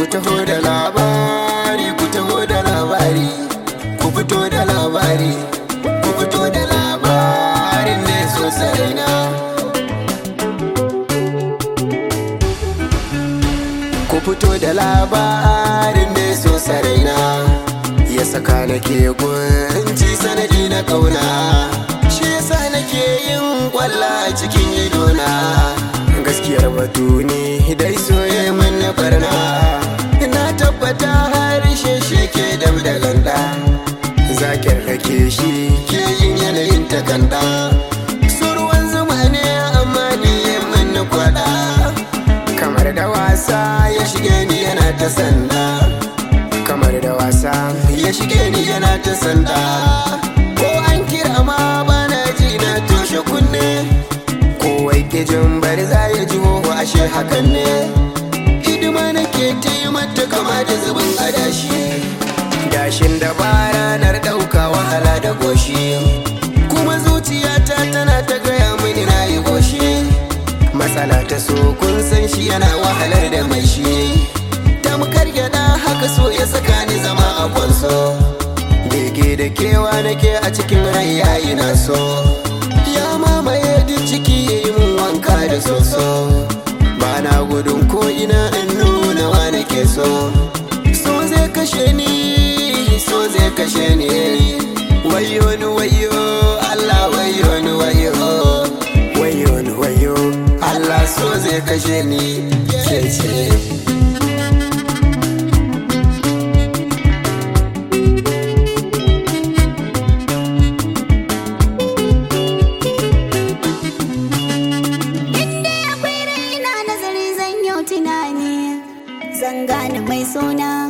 taho da labari ku taho da labari ku fito da labari ku fito da labarin ne sosai na ku fito da labarin ne sosai na ya saka nake kunci sanadi na kauna shi yasa nake yin kwalla cikin idona gaskiyar batu ne dai soye min na barna na tabbata harshe shi ke dab da ganda zakin rake shi ke yin yanayin takanda surwan zuma ne amma ni min na kwada kamar da wasa ya shige ni yana ta sanda kamar da wasa ya shige ni yana ta sanda ko an kira ma bana ji na toshe kunne kowai ke jin bari za ya ji hoho ashe hakan ne hidima nake ta yi mata kama da zubin adashi dashin da ba ranar ɗauka wahala da goshi kuma zuciyata tana ta gaya mini na yi goshi matsala ta so kun san shi yana wahalar da mai shi tamkar gyada haka so ya saka ni zama a kwanso bege da kewa nake a cikin rai yayi na so ya mamaye duk ciki ya yi mun wanka da soso ba na gudun ko ina in nuna wa nake so so zai kashe ni so zai kashe ni wayo ni wayo Allah wayo ni wayo wayo ni wayo Allah so zai kashe ni ke ce Inda akwai raina nazari zan yau tunani Zan gane mai suna